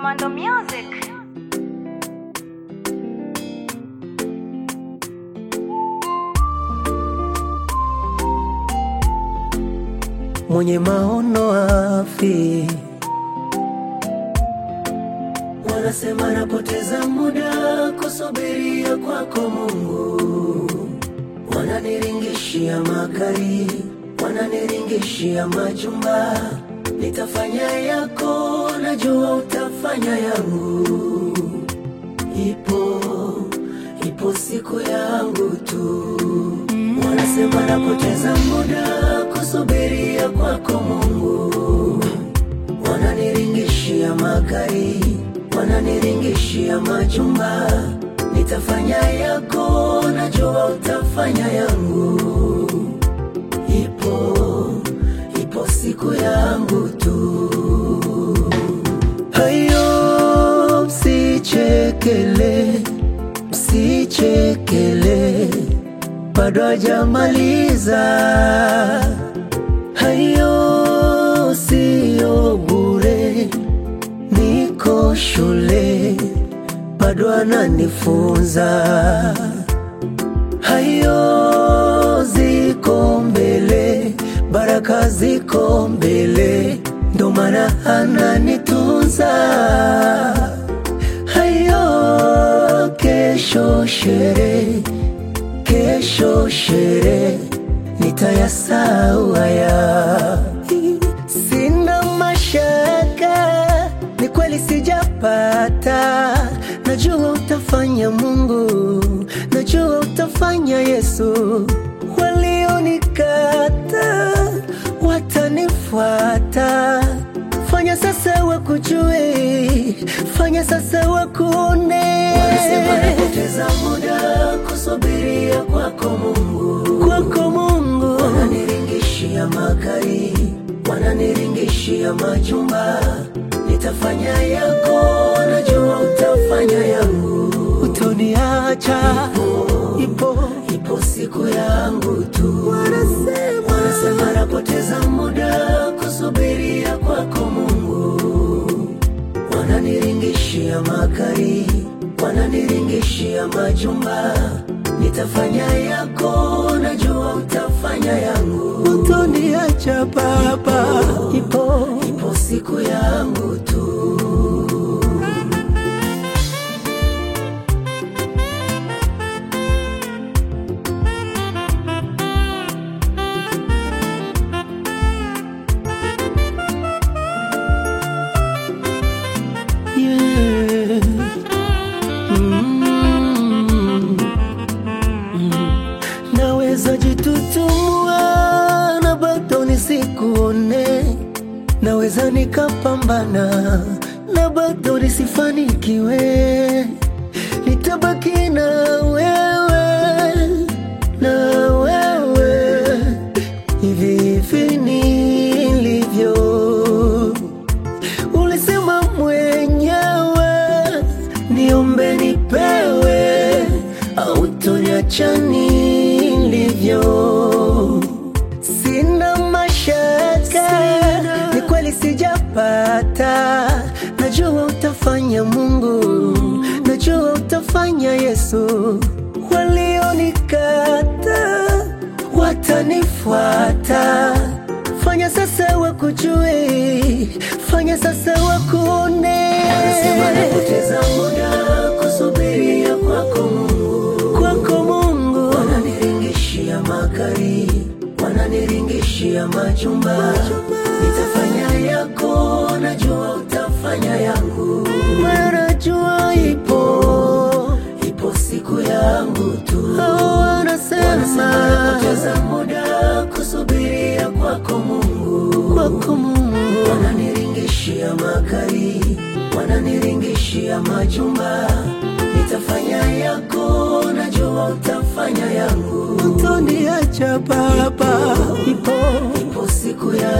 Commando Music. mwenye maono afi. Wanasema napoteza muda kusubiria kwako Mungu, wananiringishia magari, wananiringishia majumba. Nitafanya yako, najua utafanya yangu. Ipo ipo siku yangu tu. Wanasema napoteza muda kusubiria kwako Mungu, wananiringishia magari, wananiringishia majumba. Nitafanya yako, najua utafanya yangu. Ipo ipo siku yangu tu. Hayo msichekele, msichekele, bado hajamaliza. Hayo siyo bure, niko shule, bado ananifunza. Hayo ziko mbele, baraka ziko mbele, ndo maana ananitunza. Hayo kesho sherehe, kesho sherehe, nitayasahau haya. Sina mashaka, ni kweli sijapata. Najua utafanya Mungu, najua utafanya Yesu. Walionikata watanifuata. Fanya sasa wakujue, fanya sasa wakuone. Wanasema napoteza muda kusubiria kwako Mungu, kwako Mungu. Wananiringishia magari, wananiringishia majumba. Nitafanya yako, najua utafanya yangu. Utoniacha, ipo ipo siku yangu tu. Wanasema, wanasema napoteza muda kusubiria kwako Mungu wananiringishia magari, wananiringishia majumba. Nitafanya yako, najua utafanya yangu. Utoniacha Baba, ipo ipo siku yangu tu. Yeah. Mm. Naweza jitutumua na bado nisikuone, naweza nikapambana na bado nisifanikiwe, nitabaki na wewe, na wewe hivi hivi nilivyo. Ulisema mwenyewe niombe nipewe, au toniacha nilivyo. Sina mashaka, ni kweli sijapata. Najua utafanya Mungu, najua utafanya Yesu. Walionikata watanifuata. Fanya sasa wakujue, fanya sasa wakuone. Wanasema napoteza muda kusubiria kwako Mungu, kwako Mungu. Wananiringishia magari, wananiringishia majumba. Nitafanya yako, najua utafanya yangu. Najua ipo ipo siku yangu tu. Wanasema napoteza muda kusubiria kwako Mungu, kwako Mungu. Wananiringishia magari, wananiringishia majumba. Nitafanya yako, najua utafanya yangu. Utoniacha Baba, ipo ipo siku yangu